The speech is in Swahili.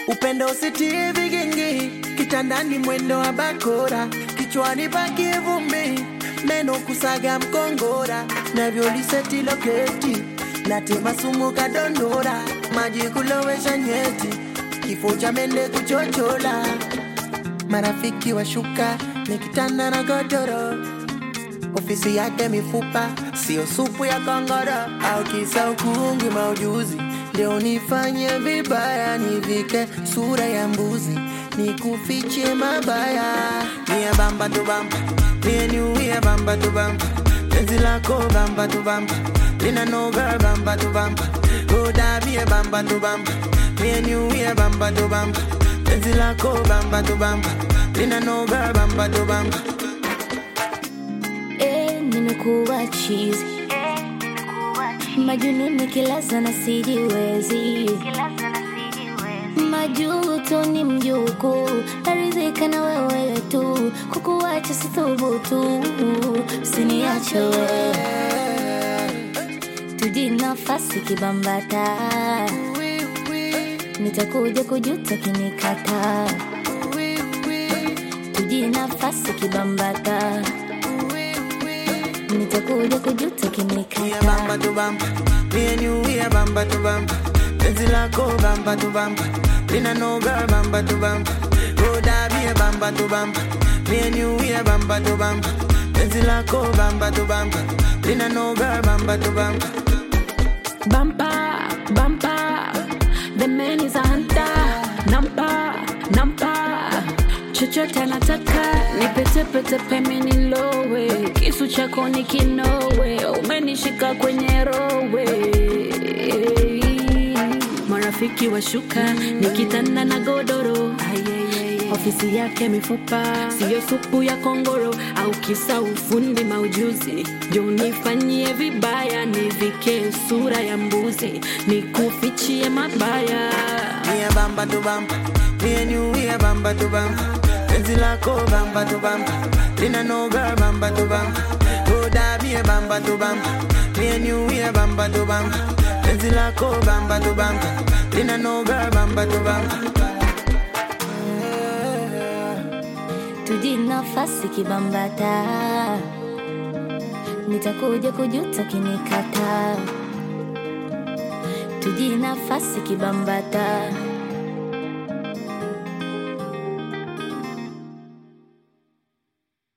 upendo usitie vigingi, kitandani mwendo wa bakora, kichwani paki vumbi, meno kusaga mkongora, navyoliseti loketi, natema sumu kadondora, maji kulowesha nyeti, kifo cha mende kuchochola, marafiki washuka, nikitanda na godoro ofisi yake mifupa, sio supu ya kongoro au kisa ukungi maujuzi. Leo nifanye vibaya, nivike sura ya mbuzi, nikufiche mabaya. Mie bamba tu bamba, mie niuie bamba tu bamba, penzi lako bamba tu bamba, lina noga bamba tu bamba, roda mie bamba tu bamba, mie niuie bamba tu bamba, penzi lako bamba tu bamba, lina noga bamba tu bamba. Eh, nimekuwa chizi majununi kila sana sijiwezi majuto ni mjuku naridhika na wewe tu kukuacha sithubutu usiniache wewe tuji nafasi kibambata nitakuja kujuta kinikata tuji nafasi kibambata nitakuja kujuta Mie kinikata bamba tu bamba, me and you we are bamba tu bamba. Penzi lako bamba tu bamba, lina no girl bamba tu bamba. Roda be a bamba tu bamba, me and you we are bamba tu bamba. Penzi lako bamba tu bamba, lina no girl bamba tu bamba. Bumper, bumper, the man is a hunter. Nampa, nampa, chochote anataka nipetepete peme nilowe, kisu chako ni kinowe, umenishika kwenye rowe. Marafiki washuka nikitanda na godoro ofisi yake mifupa, siyo supu ya kongoro au kisa ufundi maujuzi. Jo, nifanyie vibaya, nivike sura ya mbuzi, nikufichie mabaya. Me a bamba tu bamba, me and you we are bamba tu bamba. Penzi lako bamba tu bamba, lina no girl bamba tu bamba. Roda be a bamba tu bamba, me and you we are bamba tu bamba. Penzi lako bamba tu bamba, lina no girl bamba tu bamba. tuji nafasi kibambata nitakuja kujuta kinikata tuji nafasi kibambata